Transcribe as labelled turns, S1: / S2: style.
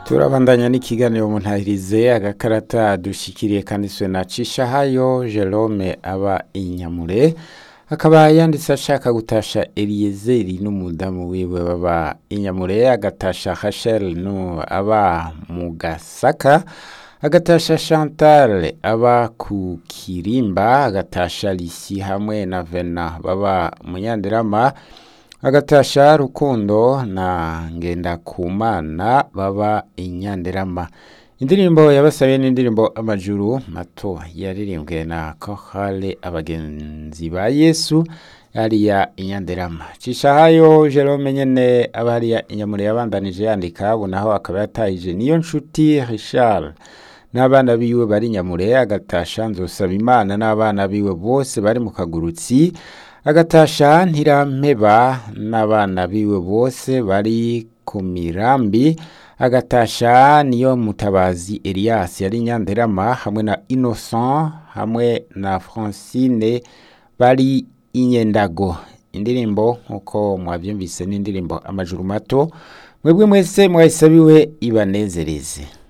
S1: turabandanya n'ikiganiro mu ntahirize agakarata dushikiriye kanditswe na cishahayo jerome aba inyamure akaba yanditse ashaka gutasha eliyezeri n'umudamu wiwe baba inyamure agatasha hashel no aba mu gasaka agatasha chantal aba ku kirimba agatasha lisi hamwe na vena baba munyanderama agatasha rukundo na ngendakumana baba inyanderama indirimbo yabasabiye n'indirimbo amajuru mato yaririmbwe na kohale abagenzi ba yesu hariya inyanderama cishahayo jerome nyene aba hariya inyamure yabandanije yandika ubu naho akaba yatahije niyo nshuti richard n'abana biwe bari nyamure agatasha nzosaba imana n'abana biwe bose bari mu kagurutsi agatasha ntirampeba n'abana biwe bose bari ku mirambi agatasha niyo mutabazi elias yari nyanderama hamwe na innocent hamwe na francine bari inyendago indirimbo nk'uko mwabyumvise n'indirimbo amajuru mato mwebwe mwese mwayisabiwe ibanezereze